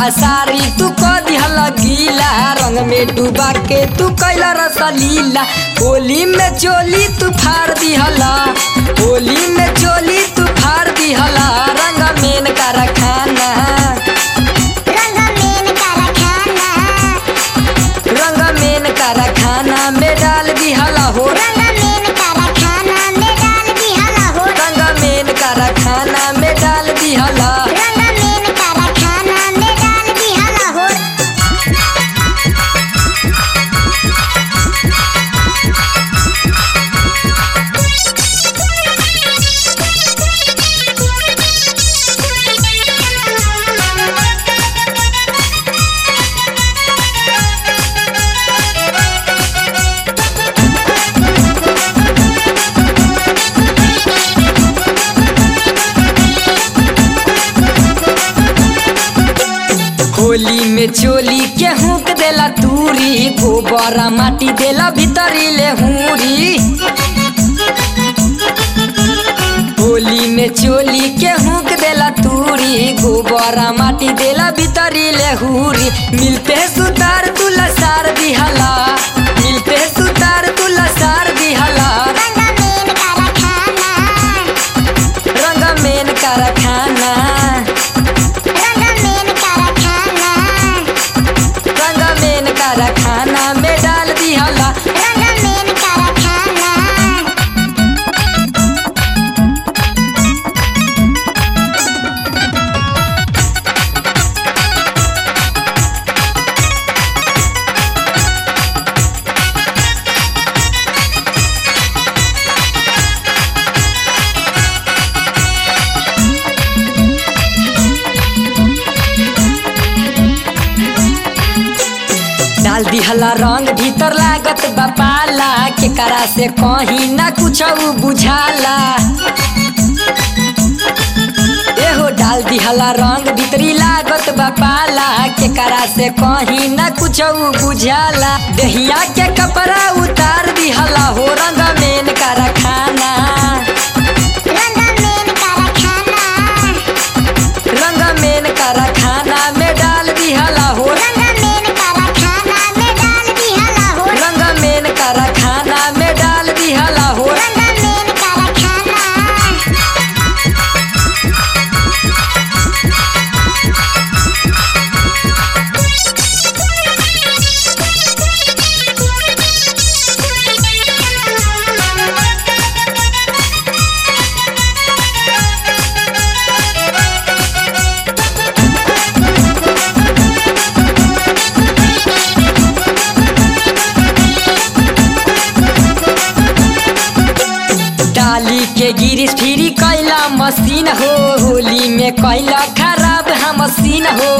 असारी तू क दिहल गीला रंग में डूबा के तू कैला रसलीला होली में चोली तू फाड़ दिहला होली में चोली तू फाड़ दिहला रंग मेन कारखाना रंग मेन कारखाना रंग मेन कारखाना में डाल दिहला हो रंग मेन कारखाना में डाल दिहला हो रंग मेन कारखाना में डाल दिहला रंग मेन कारखाना में डाल दिहला हो होली में चोली के हुक देला तूरी गोबर माटी देला भीतरी ले हुरी होली में चोली के हुक देला तूरी गोबर माटी देला भीतरी ले हुरी मिलते सुतार तू लसार दिहला मिलते सुतार तू लसार दिहला रंग मेन कारखाना रंग मेन कारखाना रंग मेन कारखाना रंग मेन कारखाना में डाल दिहला रंग मेन कारखाना डाल दिहला रंग भीतर लागत बपाला के करा से कहीं ना कुछ बुझाला एहो डाल दिहला रंग भीतरी लागत बपाला के करा से कहीं ना कुछ बुझाला दहिया के कपड़ा उतार दिहला हो रंग मेन कारखाना रंग मेन कारखाना रंग मेन कारखाना में डाल दिहला हो रंग मेन कारखाना में डाल दिहला हो रंग मेन कारखाना में डाल दिहला हो रंग मेन कारखाना डाली के गिरिश फिरी कैला मशीन हो होली में कैला खराब हम मशीन हो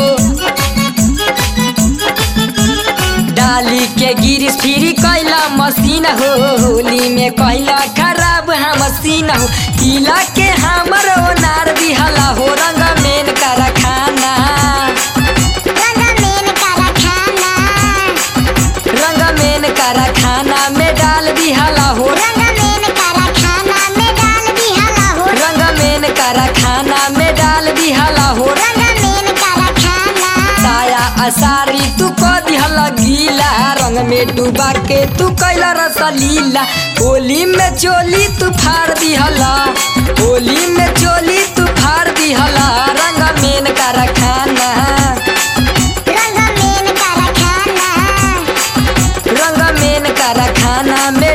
डाली के गिरिश फिरी कैला मशीन हो होली में कैला खराब हम मशीन हो किला के हमर ओनार दिहला हो रंग मेन कारखाना रंग मेन कारखाना रंग मेन कारखाना में डाल दिहला हो रंग मेन कारखाना में डाल दिहला हो रंग मेन कारखाना में डाल दिहला हो रंग मेन कारखाना साया असारी तू क दिहला गीला रंग में डूबा के तू कैला रसलीला होली में चोली तू फाड़ दिहला होली में चोली तू फाड़ दिहला रंग मेन कारखाना रंग मेन कारखाना रंग मेन कारखाना में